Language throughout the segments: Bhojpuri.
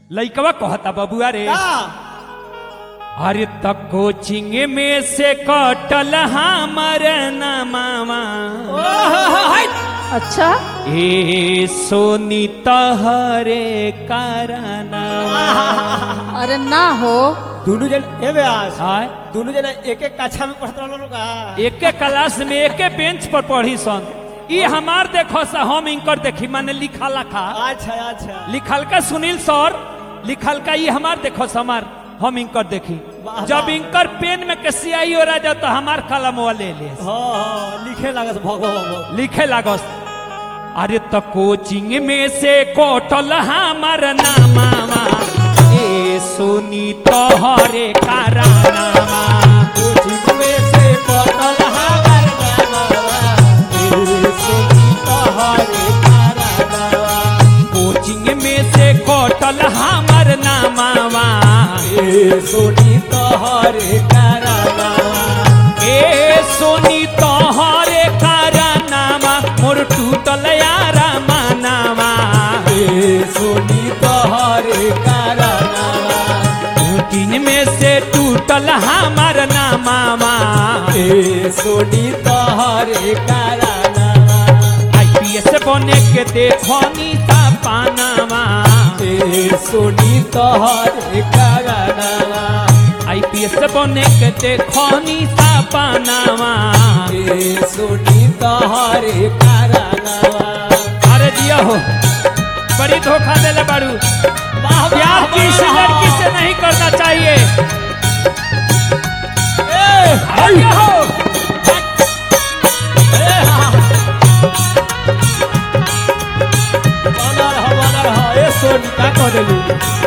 लइकवा कहता बबुआ रे का अरे त कोचिंग में से कटल हमर नमावा अच्छा ए सोनी तहरे कारना अरे ना हो दोनों जन ए व्यास आय दोनों जन एक एक कक्षा में पढ़त रहलो लोग का एके क्लास में एके बेंच पर पढ़ी सन ई हमार देखो सा हम इनकर देखी माने लिखा लखा अच्छा अच्छा लिखल का सुनील सर लिखल का ये हमार देखो हमार हम इनकर देखी वाह, जब वाह। इनकर पेन में के सियाई हो रहा तो हमार कलम ले ले हाँ हाँ लिखे लागत भगो भगो लिखे लागस अरे तो कोचिंग में से कोटल हमार नामावा ए सोनी तोहरे कारनामा कोचिंग में से पढ़ल हमार नामवा ए सोनी तोहरे कारनावा कोचिंग में से कोटल हमार नामावा ए सोनी तोहरे कारनावा ए सोनी तोहरे कारनामा मोर टूटल यारा मानावा ए सोनी तोहरे कारनावा तीन में से टूटल हमार नामावा ए सोनी तोहरे कारनावा आईपीएस बने के देखो नीता पानावा ए सोनी तोहरे कारनावा आईपीएस बने के देखो नीता पानावा ए सोनी तोहरे कारनावा अरे दिया हो बड़ी धोखा देले बारू वाह, प्यार वाह, किसी वाह। लड़की से नहीं करना चाहिए ए, अरे दिया हो ए, हा। बनल ह, बनल ह। ए, सोनी, का कह देलू?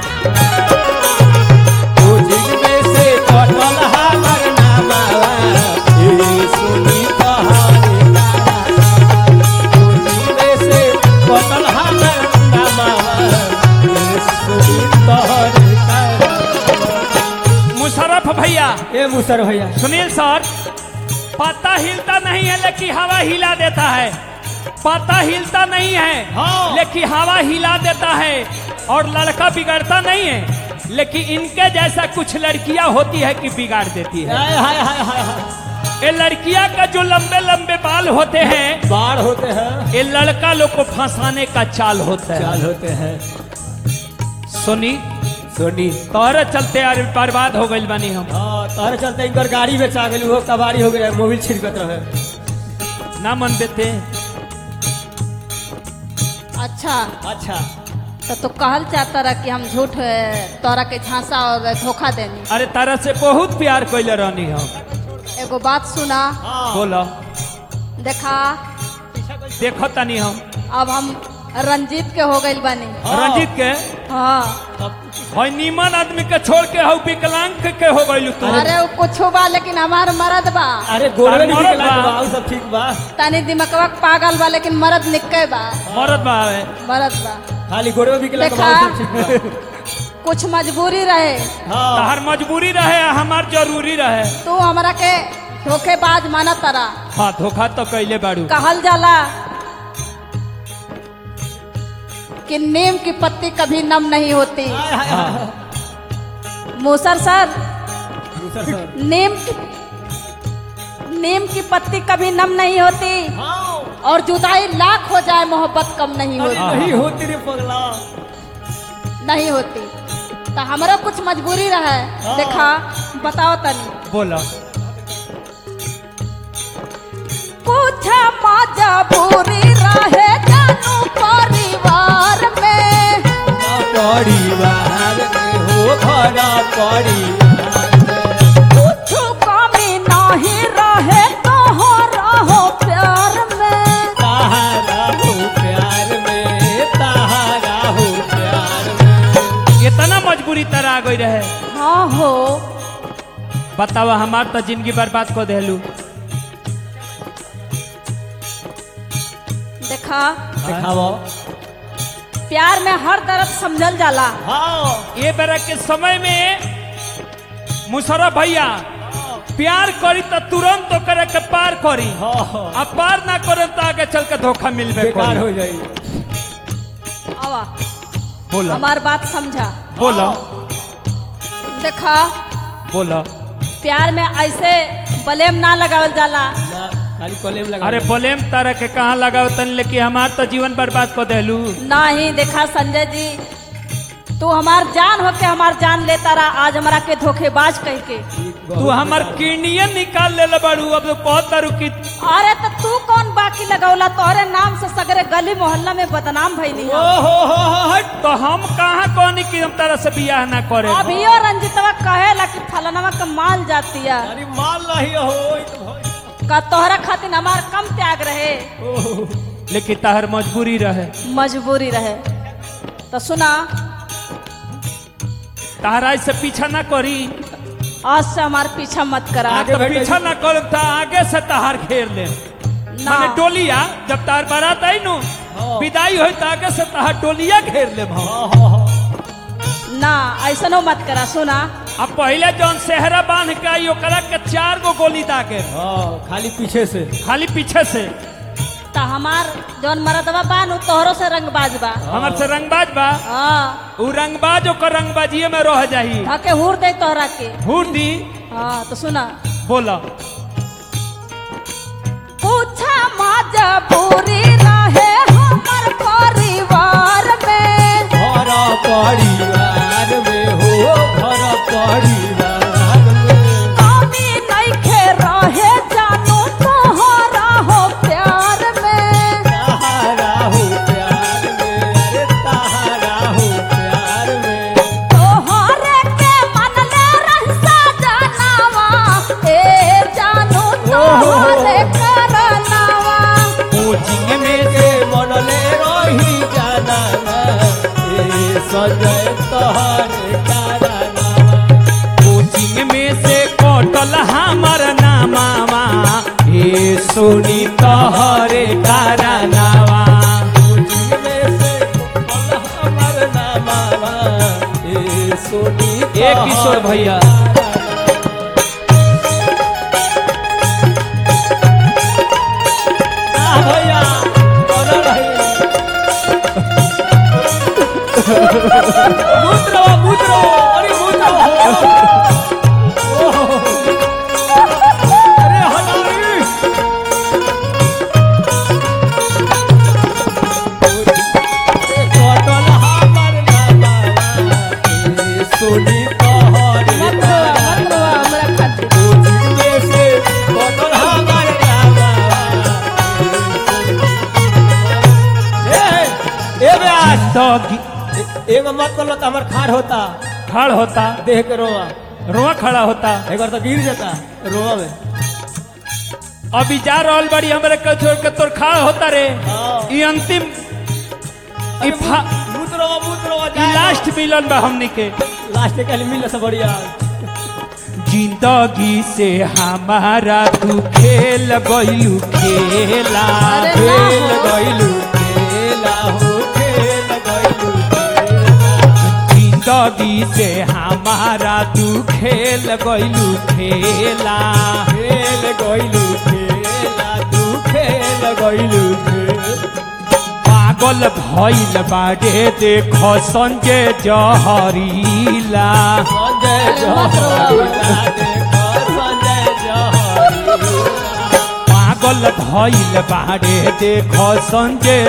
कोचिंग में से कटल हमर नामावा, ए, सोनी तोहरे कारनावा। कोचिंग में से कटल हमर नामावा, ए, सोनी तोहरे कारनावा। मुशरफ भैया ए मुसर भैया सुनील सर पत्ता हिलता नहीं है लेकिन हवा हिला देता है पत्ता हिलता नहीं है हाँ। लेकिन हवा हिला देता है और लड़का बिगड़ता नहीं है लेकिन इनके जैसा कुछ लड़कियां होती है कि बिगाड़ देती है हाय हाय हाय हाय हाय ये लड़कियां का जो लंबे लंबे बाल होते हैं बाढ़ होते हैं ये लड़का लोग को फंसाने का चाल होता है चाल होते हैं सुनी सोनी तोहरे चलते यार बर्बाद हो गई बनी हम हाँ तारे चलते इनकर गाड़ी बेचा गेल वो कबाड़ी हो गया मोबिल छिड़कत रहे ना मन देते अच्छा अच्छा तो तू कहल चाहता रहा कि हम झूठ अ, तोरा के झांसा और धोखा देनी अरे तारा से बहुत प्यार कैले रहनी हम एगो बात सुना हाँ बोलो देखा देखो तनी हम अब हम रंजीत के हो गइल बानी हाँ। रंजीत के हाँ भाई नीमन आदमी के छोड़ के हऊ विकलांग के हो गइलू तू अरे वो कुछ बा लेकिन हमार मरद बा अरे गोरवे अरे नहीं मरद निकला बा। बा उ सब ठीक बा तनी दिमकवा के पागल बा लेकिन मरद निके बा मरद बावे मरद बा खाली गोरवे निकला देखा। बा उ सब ठीक बा कुछ मजबूरी रहे हाँ तहर मजबूरी रहे हमार जरूरी रहे तू हमरा के धोखेबाज माना तरा हाँ धोखा तो कैले बाड़ू कहल जाला कि नीम की पत्ती कभी नम नहीं होती हाय हाय हाय हाँ मूसर सर दूसरा सर नीम की नीम की पत्ती कभी नम नहीं होती हाँ और जुदाई लाख हो जाए मोहब्बत कम नहीं अरे होती नहीं होती रे पगला नहीं होती तो हमारा कुछ मजबूरी रहे हाँ। देखा बताओ तनी बोलो कुछ मजबूरी रहे जानू परिवार में परिवार में हो भरा परिवार में कुछ कमी नहीं रहे तो हो रहो प्यार में ताहारा हो प्यार में ताहारा हो प्यार में इतना मजबूरी तरह आ गई रहे हाँ हो बतावा हमार तो जिंदगी बर्बाद को देलू देखा दिखाओ प्यार में हर दर्द समझल जाला हाँ ये बेरा के समय में मुशरफ भैया प्यार करी तो तुरंत तो करे के पार करी हाँ हाँ अब पार ना करे तो आगे चल के धोखा मिलबे बेकार करी हो जाई आवा बोलो हमार बात समझा बोलो देखा बोलो प्यार में ऐसे बलेम ना लगावल जाला ना खाली कॉलेज लगा अरे बोलेम तरह के कहाँ लगाओ तन लेके हमार तो जीवन बर्बाद कर देलू नहीं देखा संजय जी तू हमार जान होके हमार जान लेता रहा आज हमारा के धोखेबाज कह के तू हमार किडनिये निकाल ले बड़ू अब तो बहुत तारू की अरे तो तू कौन बाकी लगौला तोहरे नाम से सगरे गली मोहल्ला में बदनाम भइली ओ हम। हो हो हो हट तो हम कहाँ कहनी कि हम तरह से बियाह ना करे अभियो रंजितवा कहेला कि फलनवा के माल जाती है अरे माल नहीं हो ई तो भाई। का तोहरा खातिर हमार कम त्याग रहे ओह, लेकिन तहर मजबूरी रहे मजबूरी रहे तो सुना तहरा से पीछा ना करी आज से हमार पीछा मत करा आगे तो बैठ पीछा ना कर तो आगे से तहार घेर ले ना माने टोलिया जब तार बारात आई नु हाँ। विदाई होई तो आगे से तहार टोलिया घेर ले भाव हाँ, हाँ, हाँ। ना ऐसनो मत करा सुना अब पहले जौन सेहरा बांध के आई ओकरा के चार गो गोली दागे हाँ, खाली पीछे से खाली पीछे से तो हमार जौन मरदवा बान उ तोहरो से रंगबाज बा हमार से रंगबाज बा हाँ उ रंगबाज ओकर रंगबाजिए में रह जाही धके हुर दे तोहरा के हुर दी हाँ तो सुना बोला पूछा मजबूरी रहे हमर परिवार में घर परिवार में हो घर परिवार में कमी नइखे रहे जानू तोहरा हो प्यार में तारा हो प्यार में अरे तारा हो प्यार में तोहरे के मनले रहसा जनावा ए जानू तोहरे करनावा कोचिंग में के मनले रही जाना ए सजय तोहरे कारनामा कोचिंग में से कटल हमर नामावा हे सोनी तहरे कारनावा में से हमर नामा ए सोनी ए किशोर भैया आ भैया और रही मूत्र मूत्र अरे मूत्र अरे हटारी कटल हमर नामा ए सोनी तोहरे मत रोवा मत रोवा हमरा खातिर में से कटल हमर नामा ए ए ब्यास दगी एगो मत कर लो तो हमार खार होता खड़ होता देह के रोआ रोआ खड़ा होता एक बार तो गिर जाता रोआ में अभी जा रहल बड़ी हमरे के छोड़ के तोर खड़ा होता रे हाँ। ई अंतिम ई फा- मूत रोआ मूत रोआ ई लास्ट मिलन बा हमनी के लास्ट के लिए मिल से बढ़िया जिंदगी से हमारा तू खेल गइलू खेला अरे ना खेल हो। गइलू खेला हो खेल गइलू खेला जिंदगी से हमारा तू खेल गइलू खेला खेल गइलू खेला तू खेल गइलू खेल पागल भइल बाड़े देख संजय जहरीला संजय अरे मत रोआ। जहरीला देखो संजय जहरीला पागल भइल बाड़े देख संजय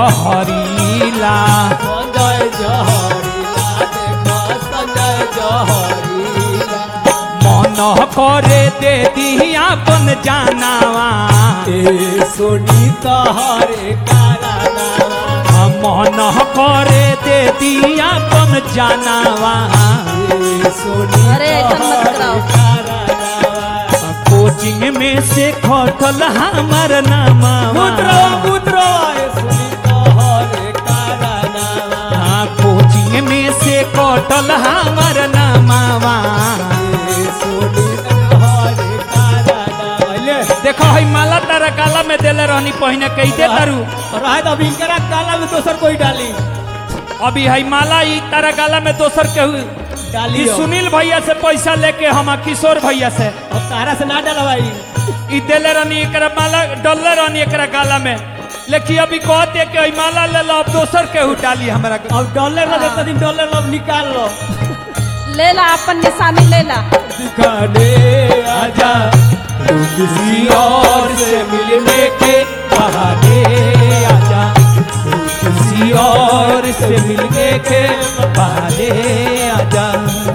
जहरीला संजय जहरीला देखो संजय जहरीला मन करे दे दी अपन जानावा ए सोनी तहरे कारनामा मन करे दे दी अपन जानावा ए सोनी अरे, ऐसा मत तहरे कराओ। कारनामा कोचिंग में से खटल हमर नामा पुत्रो पुत्रो ए सोनी तहरे कारनामा हाँ, कोचिंग में से कटल हमर नामावा ए सोनी तहरे कारनामा ले देखो है माला तारा काला में देले रहनी पहिने कही दे तारू रहे तो अभी इनकरा काला में दोसर कोई डाली अभी है माला ई तारा काला में दोसर केहू डाली ई हो। सुनील भैया से पैसा लेके हम किशोर भैया से अब तारा से ना डाला भाई ई देले रहनी एकरा माला डलले रहनी एकरा गाला में लेकिन अभी कहते कि ई माला ले लो अब दोसर के उठाली हमरा के अब डॉलर लगे तो दिन डॉलर अब निकाल लो ले ला अपन निशानी ले ला दिखाने आजा तू किसी और से मिलने के बहाने आजा तू किसी और से मिलने के बहाने आजा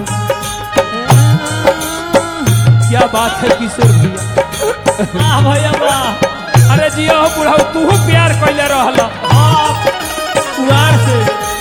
क्या बात है किशोर भैया वाह भैया वाह अरे जियो हो बुढ़ाऊ तू प्यार कैले रहल आप कुआर से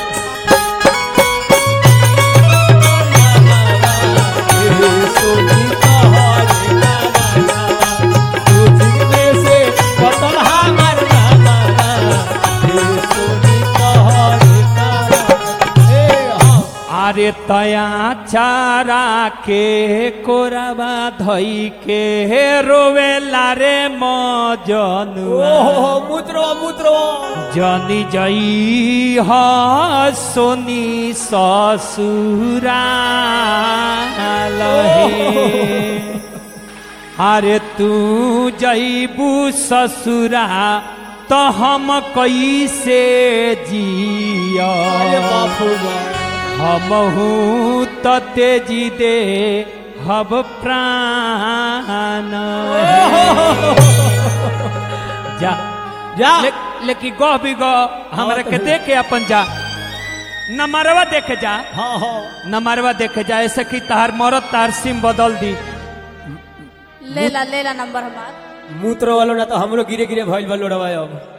अरे तया चारा के कोरबा धई के रोवेला रे मजनुआ जनी जई ह सोनी ससुरा लहे अरे तू जईबू ससुरा तो हम कैसे जिया हमहू त तेजी दे हब प्राण जा जा ले, लेकिन गह भी गह हमरा के देखे अपन जा नमरवा देखे जा हाँ हाँ नमरवा देखे जा ऐसे कि तार मरद तार सिम बदल दी ले ला ले ला नंबर हमार मूत्र वालों ना तो हमरो गिरे गिरे भइल बा लोड़वा अब